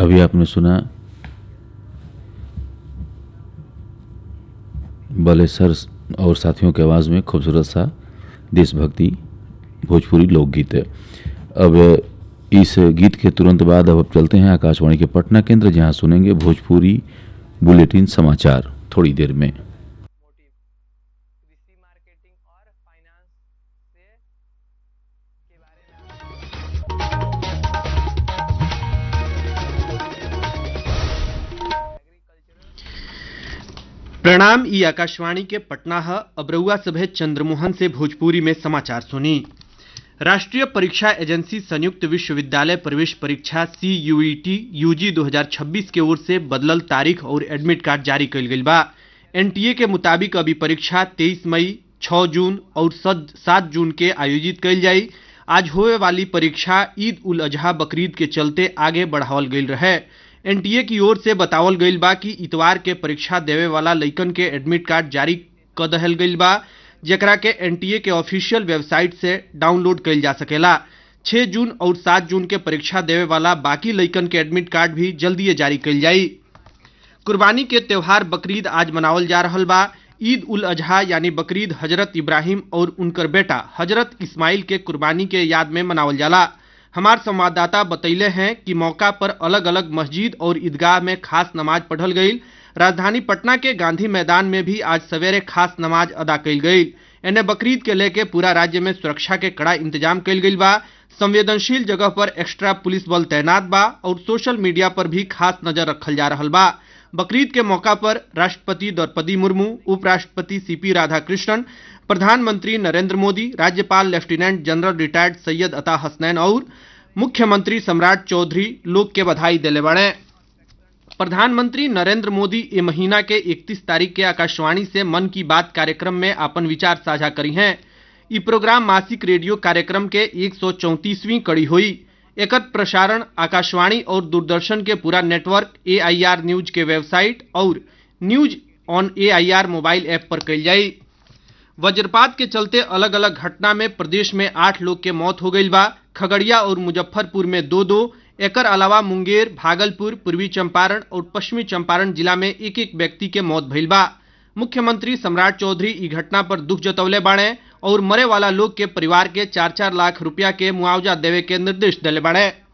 अभी आपने सुना बलेसर और साथियों की आवाज़ में खूबसूरत सा देशभक्ति भोजपुरी लोकगीत है अब इस गीत के तुरंत बाद अब चलते हैं आकाशवाणी के पटना केंद्र जहां सुनेंगे भोजपुरी बुलेटिन समाचार थोड़ी देर में मोटिव कृषि मार्केटिंग और फाइनेंस से के बारे में प्रणाम ई आकाशवाणी के पटना है अब रउआ सभे चंद्रमोहन से भोजपुरी में समाचार सुनी राष्ट्रीय परीक्षा एजेंसी संयुक्त विश्वविद्यालय प्रवेश परीक्षा सी यूईटी यूजी 2026 के ओर से बदलल तारीख और एडमिट कार्ड जारी कइल गइल बा एनटीए के मुताबिक अभी परीक्षा 23 मई 6 जून और 7 जून के आयोजित कइल जाई आज होए वाली परीक्षा ईद उल अजहा बकरीद के चलते आगे बढ़ावल गइल रहे एनटीए की ओर से बतावल गइल बा कि इतवार के परीक्षा देवे वाला लइकन के एडमिट कार्ड जारी क दहल गइल बा जेकरा के एनटीए के ऑफिशियल वेबसाइट से डाउनलोड कइल जा सकेला 6 जून और 7 जून के परीक्षा देवे वाला बाकी लइकन के एडमिट कार्ड भी जल्दी जारी कइल जाई कुर्बानी के त्योहार बकरीद आज मनावल जा रहल बा ईद उल अजहा यानी बकरीद हजरत इब्राहिम और उनकर बेटा हजरत इस्माइल के कुर्बानी के याद में मनावल जाला हमार संवाददाता बतैले हैं कि मौका पर अलग अलग मस्जिद और ईदगाह में खास नमाज पढ़ल गई राजधानी पटना के गांधी मैदान में भी आज सवेरे खास नमाज अदा कइल गई एने बकरीद के लेके पूरा राज्य में सुरक्षा के कड़ा इंतजाम कइल गइल बा संवेदनशील जगह पर एक्स्ट्रा पुलिस बल तैनात बा और सोशल मीडिया पर भी खास नजर रखल जा रहल बा बकरीद के मौका पर राष्ट्रपति द्रौपदी मुर्मू उपराष्ट्रपति सीपी राधाकृष्णन प्रधानमंत्री नरेंद्र मोदी राज्यपाल लेफ्टिनेंट जनरल रिटायर्ड सैयद अता हसनैन और मुख्यमंत्री सम्राट चौधरी लोग के बधाई दिले बड़े प्रधानमंत्री नरेंद्र मोदी ये महीना के 31 तारीख के आकाशवाणी से मन की बात कार्यक्रम में अपन विचार साझा करी हैं ई प्रोग्राम मासिक रेडियो कार्यक्रम के 134वीं कड़ी हुई एकर प्रसारण आकाशवाणी और दूरदर्शन के पूरा नेटवर्क एआईआर न्यूज के वेबसाइट और news on AIR mobile app पर कइल जाई वज्रपात के चलते अलग अलग घटना में प्रदेश में आठ लोग के मौत हो गई बा खगड़िया और मुजफ्फरपुर में दो दो एकर अलावा मुंगेर भागलपुर पूर्वी चंपारण और पश्चिमी चंपारण जिला में एक एक व्यक्ति के मौत भइल बा मुख्यमंत्री सम्राट चौधरी ई घटना पर दुख जतौले बाड़े और मरे वाला लोग के परिवार के चार चार लाख रुपया के मुआवजा देवे के निर्देश दिले बाड़े